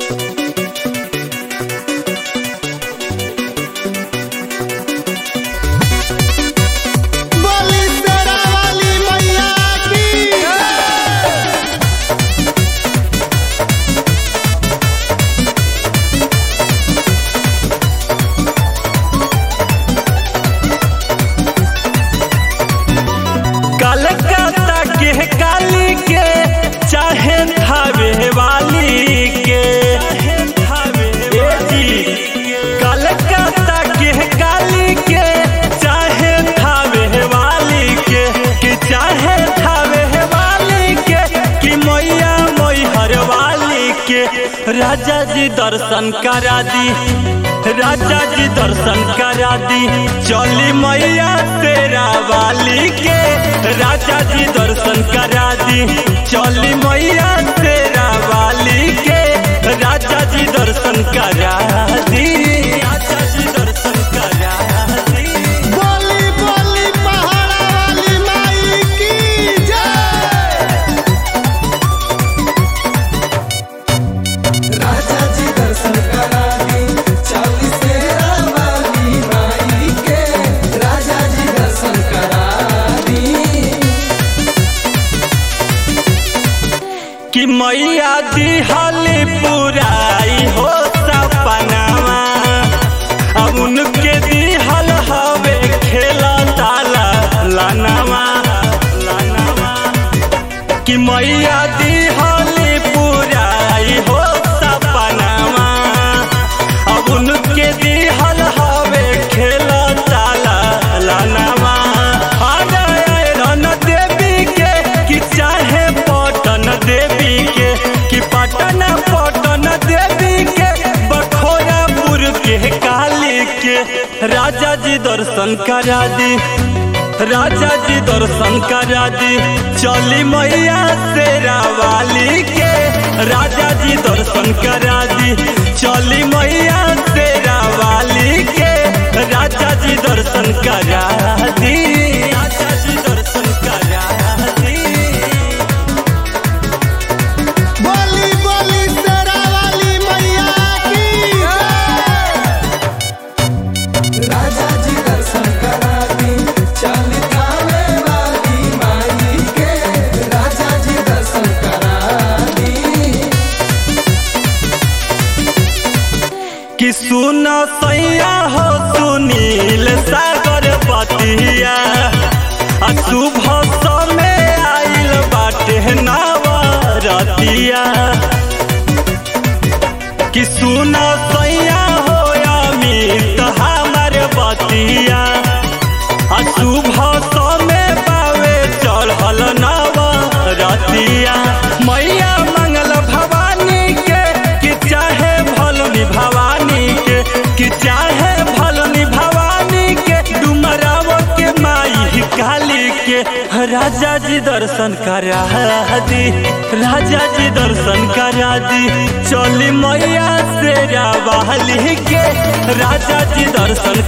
बोली शेरा वाली मैया की कलकत्ता के काली के चाहे थावे वाली के ए जी कलकत्ता के काली के चाहे थावे वाली के कि चाहे थावे वाली के कि मैया मैहर वाली के राजा जी दर्शन करा दी राजा जी दर्शन करा दी चली मैया तेरा वाली के राजा जी दर्शन करा दी चली मैया तेरा वाली के राजा जी दर्शन करा दी राजा जी दर्शन करा दी बोली बोली पहाड़ा वाली माई की जय राजा जी दर्शन करा दी चालीस तेरा वाली माई के राजा जी दर्शन करा दी कि मैया दिहली पुराई हो सपनावा अब उनके दिहल हवे खेला ताला लानावा लानावा कि मैया दिहली पुराई हो सपनावा अब उनके दिहल हवे खेला ताला लानावा अरे रन देवी के कि चाहे पटन देवी के कि पटन पटन देवी के बखोरापुर के काली के राजा जी दर्शन करा दी राजा जी दर्शन करा दी चली मैया तेरा वाली के राजा जी दर्शन करा दी चली मैया तेरा वाली के राजा जी दर्शन करा दी राजा जी दर्शन करा दी बोली बोली शेरा वाली मैया की जय राजा जी दर्शन करा दी चालीस थावे वाली माई के राजा जी दर्शन करा दी कि सुन सैया हो सुनील सागर पतिया आ शुभ समय आइल बाटे नवरतिया कि सुन सैया हो अमित हमर बतिया आ शुभ समय पावे चढ़ल नवरतिया मैया मंगल भवानी के कि चाहे भलनी भवानी के कि चाहे भलनी भवानी के डुमराव के माई काली के राजा जी दर्शन करा दी राजा जी दर्शन करा दी चली मैया तेरा वाली के राजा जी दर्शन